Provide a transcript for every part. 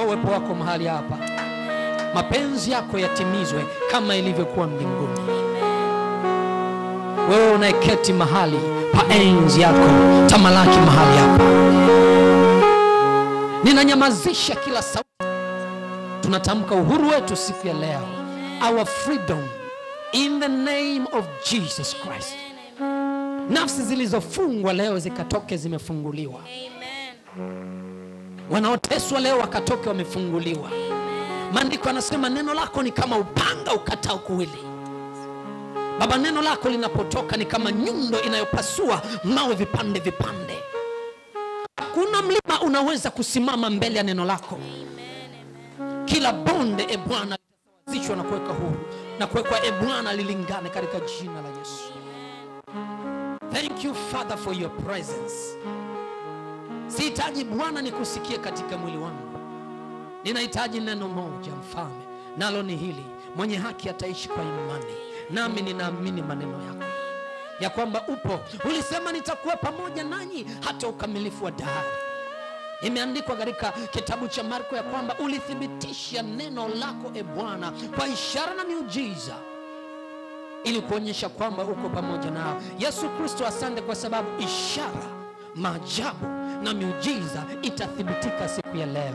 uwepo wako mahali hapa, mapenzi yako yatimizwe kama ilivyokuwa mbinguni. Wewe unayeketi mahali pa enzi yako, tamalaki mahali hapa. Ninanyamazisha kila sauti. Tunatamka uhuru wetu siku ya leo, our freedom in the name of Jesus Christ. Nafsi zilizofungwa leo zikatoke, zimefunguliwa. Wanaoteswa leo wakatoke, wamefunguliwa. Maandiko yanasema neno lako ni kama upanga ukatao kuwili. Baba, neno lako linapotoka ni kama nyundo inayopasua mawe vipande vipande. Hakuna mlima unaweza kusimama mbele ya neno lako. Kila bonde, e Bwana, litasawazishwa na kuweka huru na kuwekwa, e Bwana, lilingane katika jina la Yesu. Thank you Father for your presence. Sihitaji Bwana nikusikie katika mwili wangu, ninahitaji neno moja Mfalme, nalo ni hili: mwenye haki ataishi kwa imani. Nami ninaamini maneno yako ya kwamba upo. Ulisema nitakuwa pamoja nanyi hata ukamilifu wa dahari. Imeandikwa katika kitabu cha Marko ya kwamba ulithibitisha neno lako e Bwana kwa ishara na miujiza ili kuonyesha kwamba uko pamoja nao. Yesu Kristo, asante kwa sababu ishara, maajabu na miujiza itathibitika siku ya leo.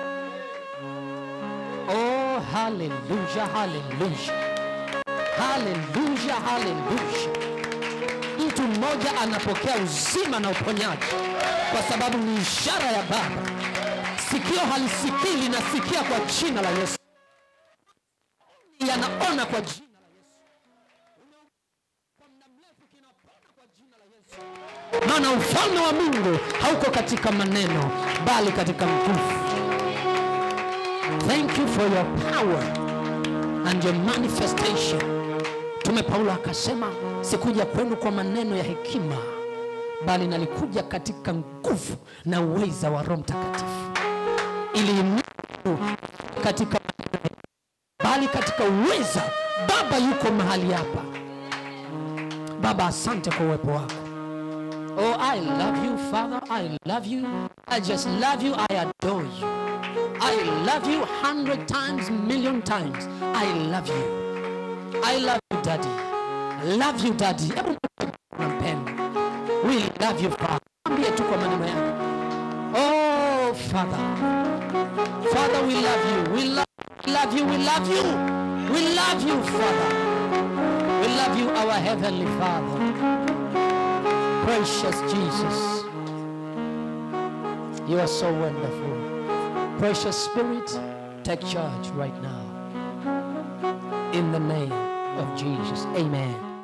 Oh, haleluya, haleluya, haleluya, haleluya. Mtu mmoja anapokea uzima na uponyaji kwa sababu ni ishara ya Baba. Sikio halisikii linasikia kwa jina la Yesu, yanaona kwa jina maana ufalme wa Mungu hauko katika maneno bali katika nguvu. Thank you for your power and your manifestation. Mtume Paulo akasema, sikuja kwenu kwa maneno ya hekima, bali nalikuja katika nguvu na uweza wa Roho Mtakatifu, ili Mungu katika maneno bali katika uweza. Baba yuko mahali hapa. Baba, asante kwa uwepo wako. Oh, I love you, Father. I love you. I just love you. I adore you. I love you hundred times, million times. I love you. I love you, Daddy. I love you, Daddy. Hebu nampenda. We love you, Father. Ambie tu kwa maneno yako. Oh, Father. Father, we love you. We love, love you. We love you. We love you, Father. We love you, our Heavenly Father. Precious Jesus, you are so wonderful. Precious Spirit, take charge right now. In the name of Jesus. Amen.